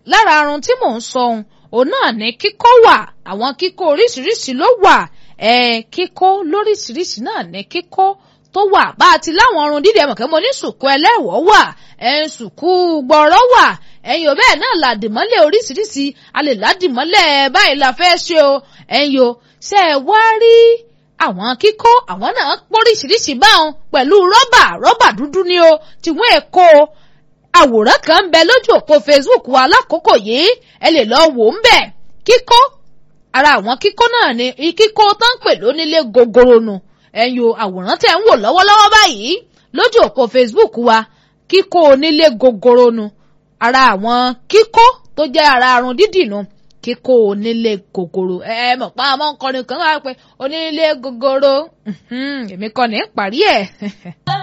lára arun tí mò ń sọ ohun òun náà ní kíkó wà àwọn kíkó oríṣiríṣi ló wà ẹ kíkó lóríṣiríṣi náà ní kíkó tó wà bá a ti láwọn ọrùn dídì ẹmọ kẹ mo ní sùkú ẹlẹ́wọ̀ wà ẹ sùkú gbọ̀rọ̀ wà ẹ̀yin ò bẹ́ẹ̀ náà làdìmọ́lẹ̀ oríṣiríṣi a lè ládìmọ́lẹ̀ báyìí la fẹ́ ṣe o ẹ̀yin o ṣe é wá rí àwọn kíkó àwọn náà póríṣiríṣi báwọn pẹ̀lú rọ́bà rọ́bà dúdú ni o tiwọn èkó àwòrán kan ń bẹ lójú òpó Facebook wa lákòókò yìí ẹ lè lọ wò ń bẹ kíkó ara àwọn kíkó náà ni kíkó tó ń pè lónílé gogoro nu ẹ̀yin o àwòrán tẹ̀ ń wò lọ́wọ́lọ́wọ́ báyìí lójú òpó Facebook wa kíkó onílé gogoro nu ara àwọn kíkó tó jẹ́ ara arun dídì nu kíkó onílé gogoro ẹ mọ̀ pa àmọ́ nkọrin kan wá pé onílé gogoro èmi kọ́ ní parí ẹ̀.